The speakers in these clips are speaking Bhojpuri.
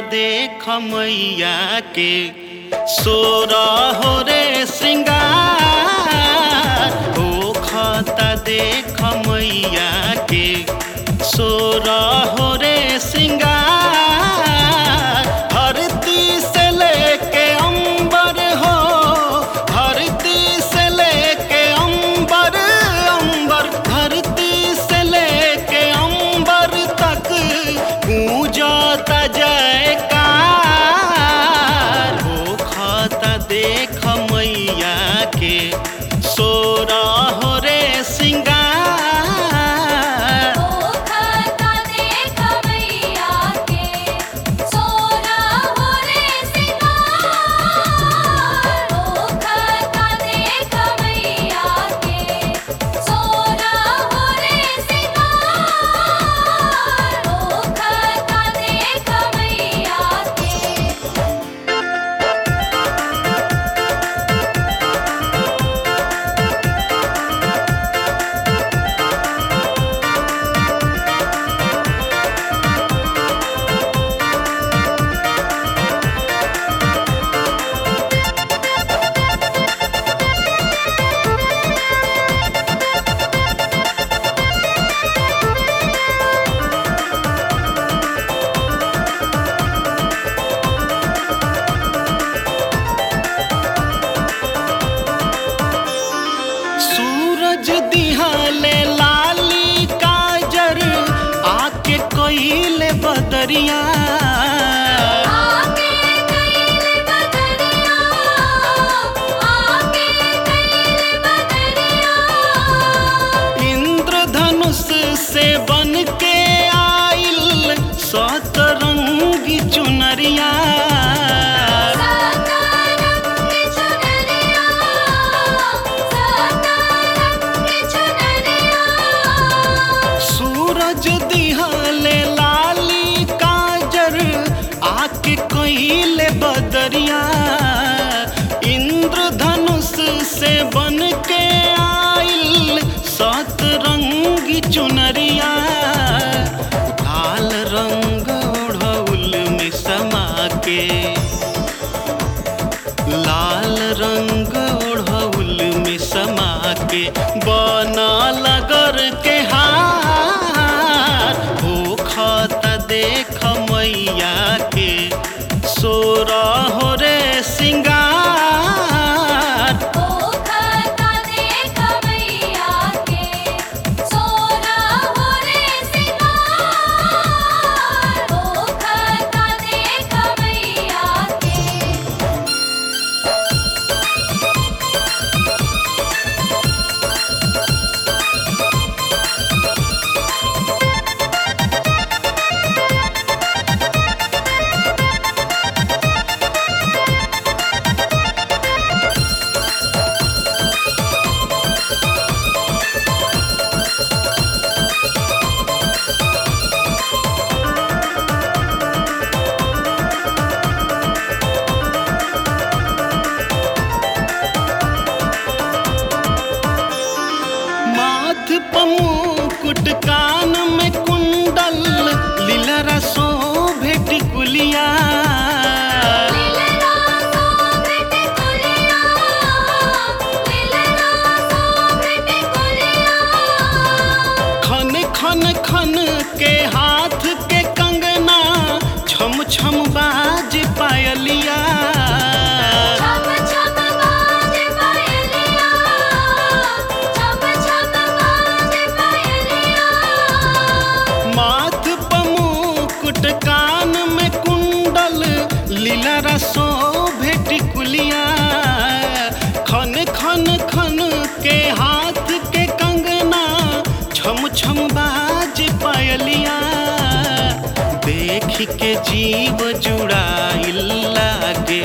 देख मैया के सोरा हो रे श्रृंगार हो खाता देख मैया के सोरा हो रे श्रृंगार धरती से लेके अंबर हो धरती से लेके अंबर अंबर धरती से लेके अंबर तक गूंजता जयकार हो खाता देख मैया के सोरा हो रे सिंगार ओ खाता देख मैया के सोना हो रे सिंगार ओ खाता देख मैया के सोना हो रे सिंगार ओ खाता देख मैया के सूरज दिहाले लाली काजर आके कोइले बदरिया आके कैल बदरिया आके कैल बदरिया इंद्रधनुष से बन के आइल सतरंगी चुनरिया सतारंग चुनरिया सतारंग चुनरिया सूरज दिहाले लाली काजर आके कोइले बदरिया इंद्रधनुष से बन के आइल सतरंगी चुनरिया लाल रंग ओढ़ौल में समा के लाल रंग ओढ़ौल में समा के बना लगर के हार हो खाता देख मैया के सोरा हो रे सिंगार ओ खाता देख मैया के सोना हो रे सिंगार ओ खाता देख मैया के माथ पमुकुट कान में कुंडल लीलरा शोभे टिकुलिया लीलरा सोभृत कुलिया लीलरा सोभृत कुलिया खन खन खन के हाथ के कंगना छम छम बाज पायलिया छप छप बाज पायलिया छप छप बाज पायलिया माथ पमुकुट कान में कुंडल लीलरा शोभे टिकुलिया खन खन खन के हाथ के कंगना छम छम बाज पायलिया देख के जीव जुड़ाइल लागे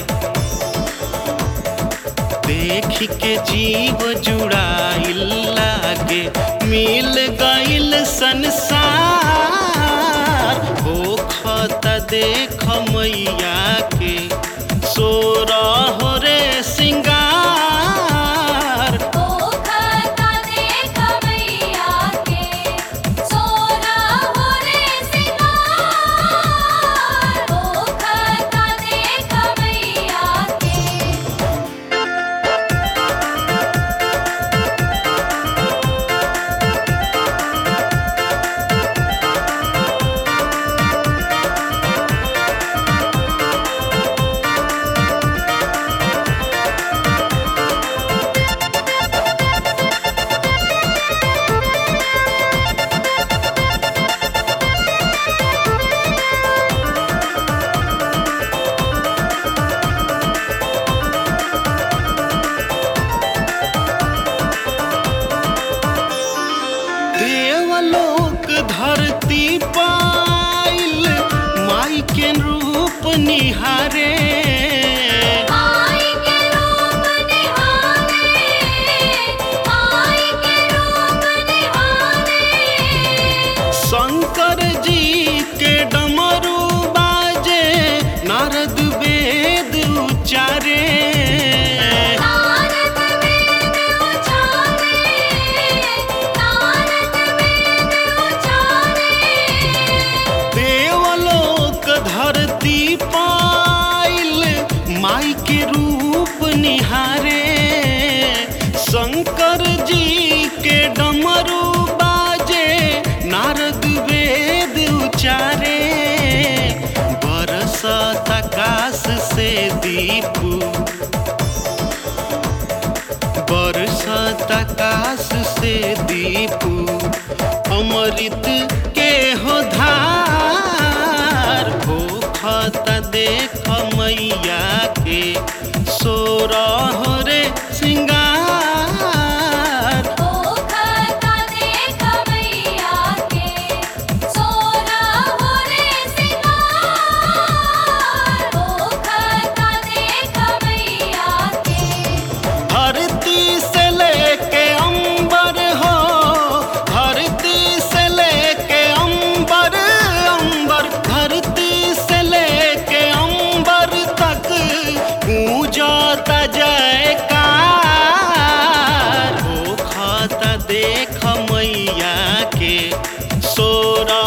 देख के जीव जुड़ाइल लागे मिल गइल संसार हो खता देख मैया के सोरा हो रे सिंगार ओ खाता देख मैया के सोना हो रे सिंगार ओ खाता देवलोक धरती पाइल माई के रूप निहारे आई के रूप निहारे आई के रूप निहारे शंकर जी के डमरू बाजे नारद वेद उचारे नारद वेद उचारे नारद वेद उचारे देवलोक धरती पाइल माई के रूप निहारे शंकर जी के डमरू बाजे नारद वेद उचारे बरसत आकाश से दीपू बरसत आकाश से दीपू अमृत के हो धार भूखत देख मैया के सोरह रे सिंगार ओ खाता देख मैया के सोना हो रे सिंगार ओ खाता देख मैया के धरती से लेके अंबर हो धरती से लेके अंबर अंबर धरती से लेके अंबर तक गूंजता जयकार हो खाता देख मैया के सोरा